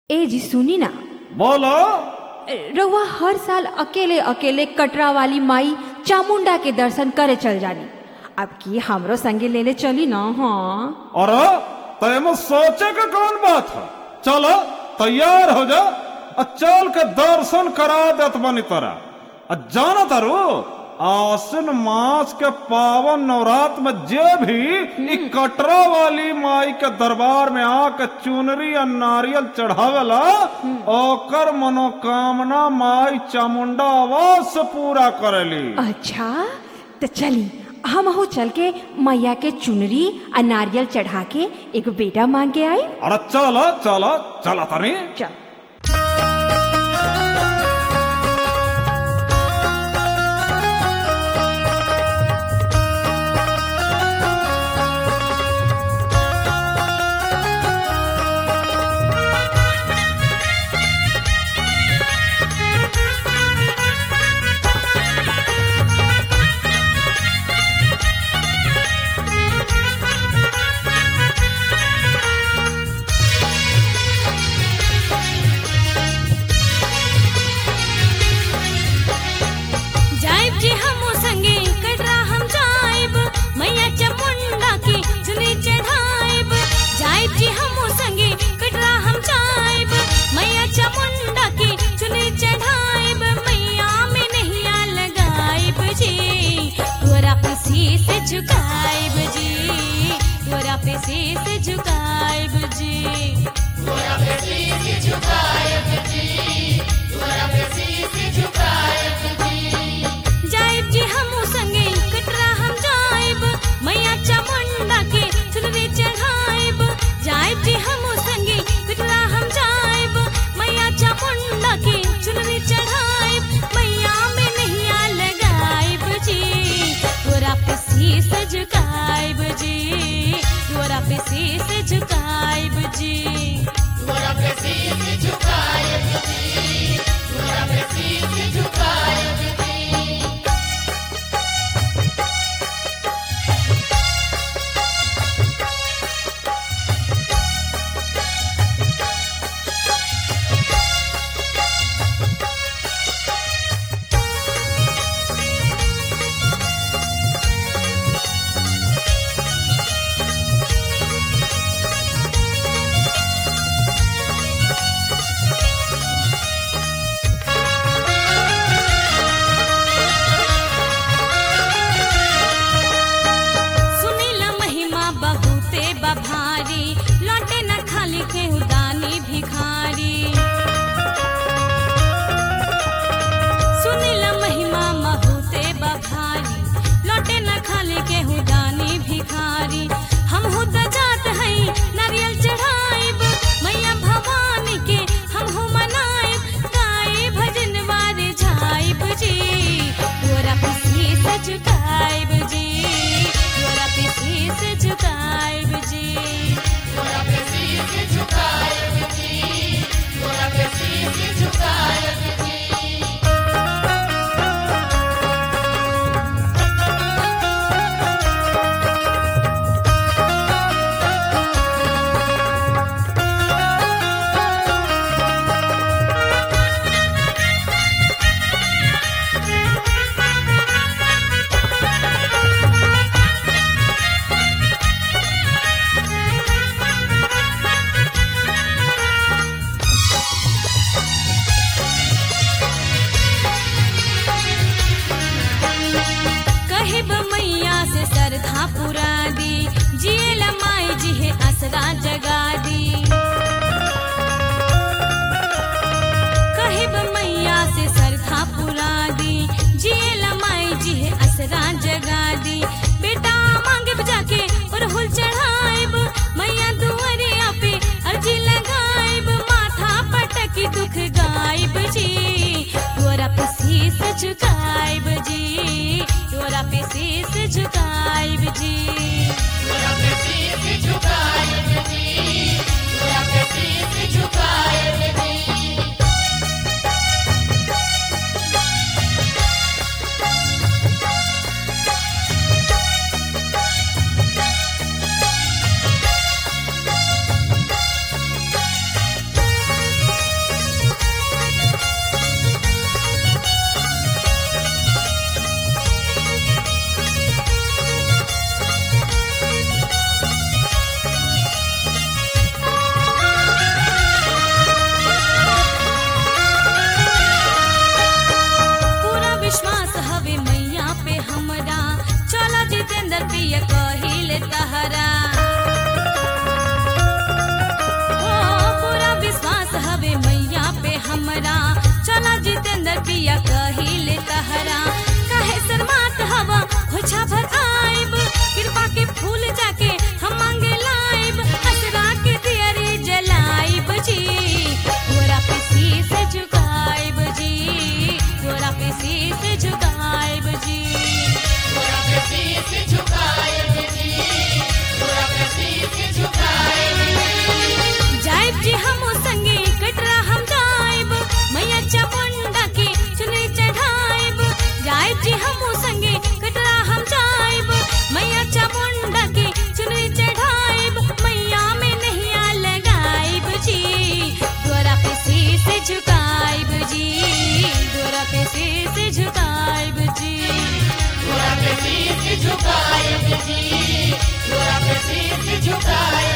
ए जी सुनी ना बोलो रउआ हर साल अकेले अकेले कटरा वाली माई चामुंडा के दर्शन करे चल जानी अब की हमरो संगे लेले चली ना हाँ अरे तैमे सोचे के कौन बात है चलो तैयार हो जा आ चल के दर्शन करा देत बनी तोरा आ जाना तारू आसिन मास के पावन नवरात्र में जे भी इ कटरा वाली माई के दरबार में आके चुनरी आ नारियल चढ़ावेला ओकर मनोकामना माई चामुंडा आवाज से पूरा करेली अच्छा तो चली हम हो चल के मैया के चुनरी आ नारियल चढ़ा के एक बेटा मांग के आई अरे चलो चलो चला तनी चल जाइब जी हमो संगे कटरा हम जाइब मैया चामुंडा की चुनी चढ़ाइब जाइब जी हमो संगे कटरा हम जाइब मैया चामुंडा की चुनी चढ़ाइब मैया में नैया लगाइब जी तोरा पे शीस झुकाइब जी तोरा पे शीस झुकाइब जी जाइब जी हमू संगे कटरा हम जाइब मैया चामुंडा के चुनरी चढ़ाइब जाइब जी हमू संगे कटरा हम जाइब मैया चामुंडा के चुनरी चढ़ाइब मैया में नैया लगाइब जी तोरा पे शीस झुकाइब जी तोरा पे शीस झुकाइब जी सुनीला महिमा बहुते बभारी लौटे न खाली के उदानी भिखारी सुनीला महिमा बहुते बभारी लौटे न खाली के उदानी भिखारी हम हुद जात हई नारियल चढ़ाइब मैया भवानी के हम हो मनाइब गाए भजन वारे झाइब जी तोरा पे शीस झुकाइब जी तोरा पे शीस झुकाइब जी कहिब मैया से सरधा पुरा दी जियला माई जी है असरा जगा दी कहिब मैया से सरधा पुरा दी जियला माई जी है असरा जगा दी बेटा मांगे जाके और हुल चढ़ाइब मैया दुआरिया पे अर्जी लगाइब माथा पटकी दुख गाइब जी तोरा पे शीस झुकाइब जी तोरा पे शीस झुकाइब जी हमरा चला जितेंद्र पिया कहिले तहरा काहे शर्मात हवा खोछा भर आइब कृपा के फूल जाके हम मांगे लाइब असरा के दियरी जलाइब जी गोरा पे शीश झुकाइब जी गोरा पे शीश झुकाइब जी जाइब जी हम संगे कटरा हम जाइब मैया चामुंडा की चुनरी चढ़ाइब जाइब जी हम संगे कटरा हम जाइब मैया चामुंडा की चुनरी चढ़ाइब मैया में नैया लगाइब जी द्वारा पे शीश झुकाइब जी द्वारा पे शीश झुकाइब जी झुकाए जी, झुकाए